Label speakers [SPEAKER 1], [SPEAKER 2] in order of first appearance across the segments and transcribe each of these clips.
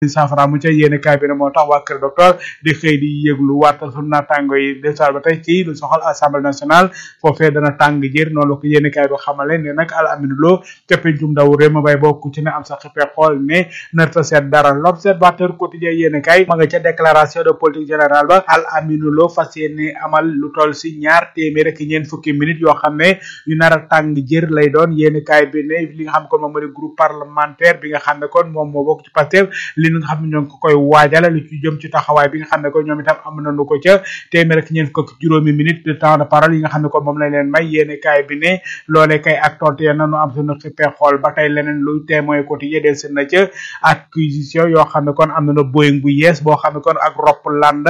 [SPEAKER 1] saafara mu ca yéene kaay bi ne moo tax waa kër docteur di xëy di yëglu waatal sunu naataango yi desaar ba tey ci lu soxal assemblée nationale foofee dana tàng jër noonu la ko yéene kaay bi xamale ne nag al aminu loo ca pencum ndaw réew ma bay bokk ci ne am sa xippee xool ne narta seet dara l'observateur quotidien yéene kaay ma nga ca déclaration de politique générale ba al aminu loo fas yéene amal lu toll si ñaar téeméer ak ñeent fukki minutes yoo xam ne yu nar a tàng jër lay doon yéene kaay bi ne li nga xam kon moom moo di groupe parlementaire bi nga xam ne kon moom moo bokk ci Pastef li nga xam ne ñoo ngi ko koy waajal lu ci jëm ci taxawaay bi nga xam ne ko ñoom itam am nañu ko ca téeméer ak ñeent fukk juróomi minutes de temps de parole yi nga xam ne ko moom lañ leen may yéene kaay bi ne loolee kay ak tontu ya nanu am suñu xippee xool ba tey leneen lu témoin quotidien del seen na ca acquisition yoo xam ne kon am nañu Boeing bu yees boo xam ne kon ak Ropland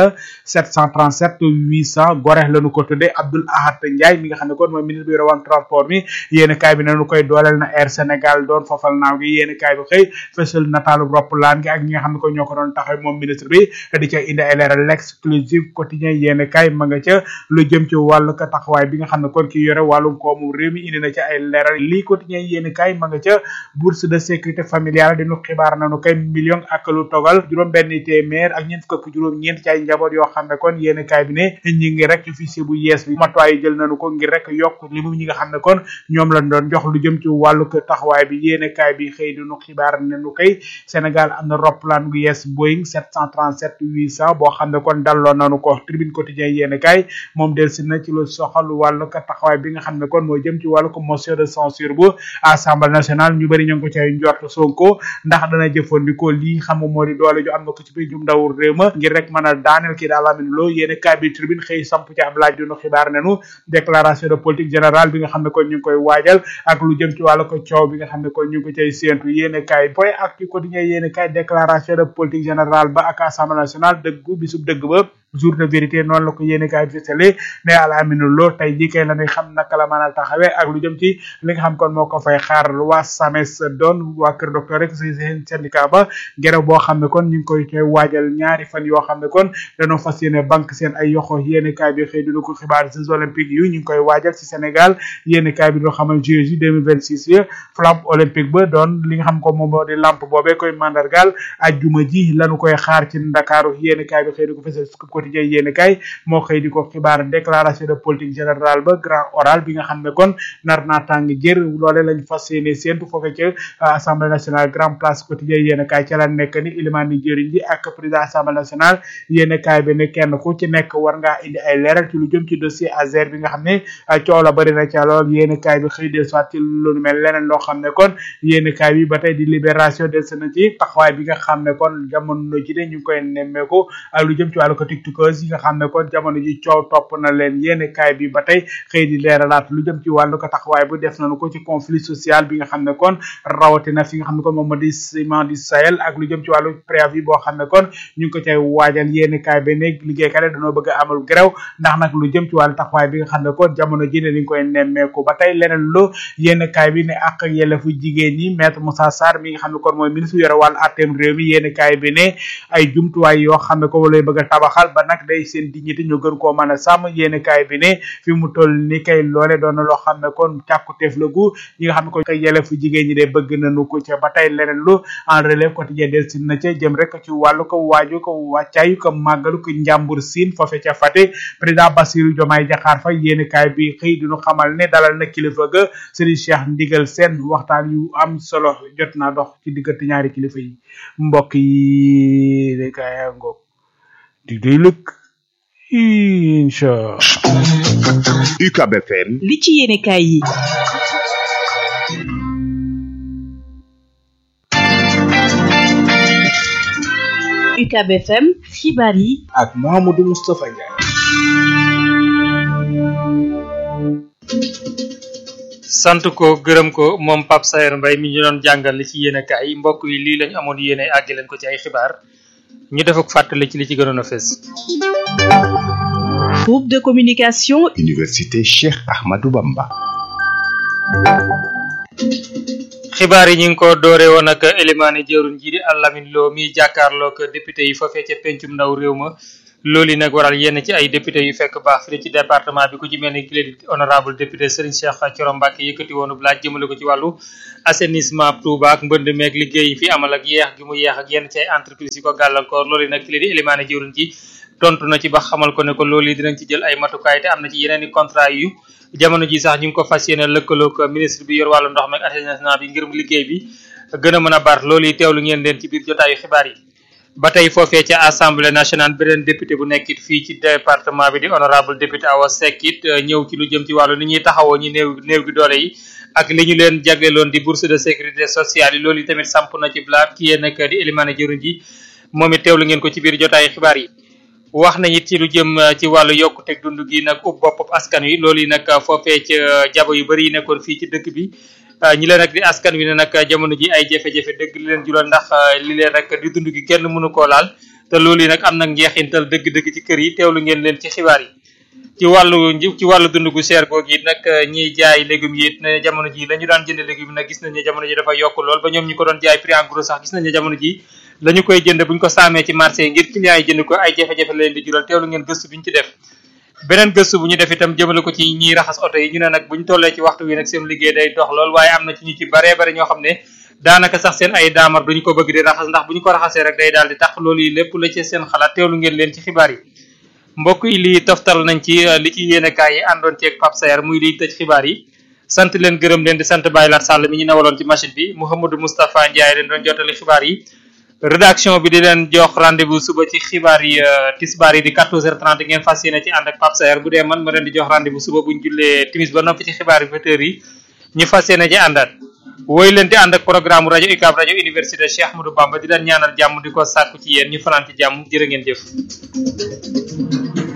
[SPEAKER 1] 737 800 gore lañu ko tuddee Abdoul Ahad Ndiaye mi nga xam ne kon mooy ministre bi yore wàllu transport mi yéene kaay bi nanu koy dooleel na Air Sénégal doon fofal naaw gi yéene kaay bi xëy fësal nataalu Ropland gi ak ñi nga xam ne ko ñoo ko doon taxaw moom ministre bi di ca indi ay leeral l'exclusive quotidien yéene kaay ma nga ca lu jëm ci wàllu ka taxawaay bi nga xam ne kon ki yore wàllum koomu réew mi indi na ca ay leeral lii quotidien yéene kaay ma nga ca bourse de sécurité familiale dinu xibaar nañu kay million ak lu togal juróom benn téeméer ak ñeent fukk juróom ñeent ci ay njaboot yoo xam ne kon yéene kaay bi ne ñi ngi rek ci fichier bu yees bi matuwaay jël nañu ko ngir rek yokk li mu ñi nga xam ne kon ñoom lañ doon jox lu jëm ci wàllu ka taxawaay bi yéene kaay bi xëy dinu xibaar ne nu kay Sénégal am na roplaan gu yees Boeing 737 800 boo xam ne kon dalloo nañu ko tribune quotidien yéene kaay moom delsi na ci lu soxal wàllu ka taxawaay bi nga xam ne kon moo jëm ci wàllu ko motion de censure bu assemblée nationale ñu bëri ñu ngi ko cay njort Sonko ndax dana jëfandikoo lii xam nga moo di doole ju am na ko ci biir jum ndawul réew ma ngir rek mën a daaneel kii daal amin loo yéene kaay bi tribune xëy samp ci ab laaj dunu xibaar nenu déclaration de politique générale bi nga xam ne kon ñu ngi koy waajal ak lu jëm ci wàllu ko coow bi nga xam ne kon ñu ngi ko cay séentu yéene kaay point ak ci quotidien yéene kaay déclaration de politique générale ba ak assemblée nationale dëggu bisub dëgg ba jour de vérité noonu la ko yéene kaay fisale ne al aminu loo tey jii kay la ñuy xam naka la mën a taxawee ak lu jëm ci li nga xam kon moo ko fay xaar waa SAMES doon waa kër docteur rek si seen syndicat ba gerew boo xam ne kon ñu ngi koy koy waajal ñaari fan yoo xam ne kon dañoo fas yéene banque seen ay yoxo yéene kaay bi xëy dina ko xibaar jeux olympiques yu ñu ngi koy waajal ci Sénégal yéene kaay bi doo xamal JOJ 2026 yi flamme olympique ba doon li nga xam ko moom moo di lampe boobee koy mandargal ajjuma ji lañu koy xaar ci Ndakaaru yéene kaay bi xëy di ko fësal quotidien yéene kay moo xëy di ko xibaar déclaration de politique générale ba grand oral bi nga xam ne kon nar naa tàng jër loole lañ fas yéene séentu foofe ca assemblée nationale grand place quotidien yéene kay ca la nekk ni ilimaan ni jëriñ ji ak président assemblée nationale yéene kay bi ne kenn ku ci nekk war ngaa indi ay leeral ci lu jëm ci dossier Azer bi nga xam ne coow la bëri na ca lool yéene kay bi xëy del soit ci lu mel leneen loo xam ne kon yéene kay bi ba tey di libération del na ci taxawaay bi nga xam ne kon jamono ji de ñu ngi koy nemmeeku ak lu jëm ci wàllu ko tiktokers yi nga xam ne kon jamono ji coow topp na leen yéene kaay bi ba tey xëy di leeralaat lu jëm ci wàllu ko taxawaay bu def nañu ko ci conflit social bi nga xam ne kon rawatina fi nga xam ne kon moom moo di ciment du Sahel ak lu jëm ci wàllu préavis boo xam ne kon ñu ngi ko cay waajal yéene kaay bi ne liggéeykat yi dañoo bëgg a amal grève ndax nag lu jëm ci wàllu taxawaay bi nga xam ne kon jamono ji ne li ñu koy nemmeeku ba tey leneen lu yéene kaay bi ne ak ak yelleefu jigéen ñi maître Moussa Sarr mi nga xam ne kon mooy ministre yore wàllu àtteem réew mi yéene kaay bi ne ay jumtuwaay yoo xam ne ko lay bëgg a tabaxal ba nag day seen dignité ñu gën koo mën a sàmm yéene kaay bi ne fi mu toll ni kay loole doon na loo xam ne kon càkkuteef la gu ñi nga xam ne ko kay yelleefu jigéen ñi de bëgg nañu ko ca ba tey leneen lu en relève quotidien del si na ca jëm rek ci wàllu ko waaju ko wàccaayu ko màggalu ko njàmbur siin foofe ca Fatick président Bassirou Diomaye Diakhar Faye yéene kaay bi xëy diñu xamal ne dalal na kilifa ga Serigne Cheikh Ndigal Sène waxtaan yu am solo jot naa dox ci diggante ñaari kilifa yi mbokk yi de kaaya ngoog di day lëkk incha
[SPEAKER 2] UCAB FM
[SPEAKER 3] li ci yéene kaay yi UCAB FM xibaar yi
[SPEAKER 1] ak Mouhamadou Moustapha Ndiaye
[SPEAKER 4] sant ko gërëm ko moom Pape Sayer Mbaye mi ñu doon jàngal li ci yéene kaay mbokk yi lii lañ amoon yéene àggi leen ko ci ay xibaar ñu def ak fàttali ci li ci gënoon a fës
[SPEAKER 3] groupe de communication
[SPEAKER 2] Université Cheikh Ahmadou Bamba
[SPEAKER 4] xibaar yi ñu ngi ko doore woon ak élimaane jëruñ ji di Alamin Lo mi jàkkaarloog député yi foofee ca pencum ndaw réew ma loolu yi nag waral yenn ci ay député yu fekk baax fii ci département bi ku ci mel ni ki di honorable député Serigne Cheikh Thioro Mbacké yëkkati woonu laaj jëmale ko ci wàllu assainissement Touba ak mbënd meeg liggéey yi fi amal ak yeex gi mu yeex ak yenn ci ay entreprise yi ko gàllankoor loolu yi nag ki di élimaane jëwriñ ji tontu na ci ba xamal ko ne ko loolu yi dinañ ci jël ay matukaay te am na ci yeneen i contrat yu jamono ji sax ñu ngi ko fas yéene lëkkaloog ministre bi yor wàllu ndox meeg assainissement bi ngir liggéey bi gën a mën a bar loolu yi teewlu ngeen leen ci biir jotaayu xibaar yi ba tey foofee ca assemblée nationale beneen député bu nekkit fii ci département bi di honorable député Awa Seck it ñëw ci lu jëm ci wàllu ni ñuy taxawoo ñi néew néew gi doole yi ak li ñu leen jagleeloon di bourse de sécurité sociale yi loolu yi tamit samp na ci blaab ki yéen nag di Elimane jëruñ ji moom it teewlu ngeen ko ci biir jotaayu xibaar yi wax nañ it ci lu jëm ci wàllu yokkuteg dund gi nag ub bopp askan wi loolu yi nag foofee ca jabo yu bëri yi nekkoon fii ci dëkk bi ñi leen rek di askan wi ne nag jamono ji ay jafe-jafe dëgg li leen jural ndax li leen rek di dund gi kenn mënu koo laal te loolu yi nag am nag njeexintal dëgg-dëgg ci kër yi teewlu ngeen leen ci xibaar yi ci wàllu ci wàllu dund gu cher googu it nag ñiy jaay légumes yi it ne jamono ji la ñu daan jënd légumes nag gis nañ ne jamono ji dafa yokk lool ba ñoom ñi ko doon jaay prix en gros sax gis nañ ne jamono ji la ñu koy jënd buñ ko saamee ci marché yi ngir clients yi jënd ko ay jafe-jafe leen di jural teewlu ngeen gëstu biñ ci def beneen gëstu bu ñu def itam jëmale ko ci ñiy raxas oto yi ñu ne nag buñ tollee ci waxtu wi nag seen liggéey day dox lool waaye am na ci ñu ci baree bari ñoo xam ne daanaka sax seen ay daamar duñu ko bëgg di raxas ndax bu ñu ko raxasee rek day daal di tax loolu yi lépp la ci seen xalaat teewlu ngeen leen ci xibaar yi mbokk yi lii toftal nañ ci li ci yéenekaay yi àndoon ceeg Pape Sayer muy liy tëj xibaar yi sant leen gërëm leen di sant Baye Lat Sall mi ñu newaloon ci machine bi Mouhamadou Moustapha Ndiaye leen doon jottali xibaar yi rédaction bi di leen jox rendez-vous suba ci xibaar yi tisbaar yi di 14h30 ngeen fas yéene ci ànd ak Pape Sayer bu dee man ma leen di jox rendez-vous suba buñ jullee timis ba noppi ci xibaar yi vingt yi ñu fas yéene ci àndaat woy leen di ànd ak programme rajo UCAB rajo université Cheikh Ahmadou Bamba di leen ñaanal jàmm di ko sàkku ci yéen ñu fanaan ci jàmm jërë ngeen jëf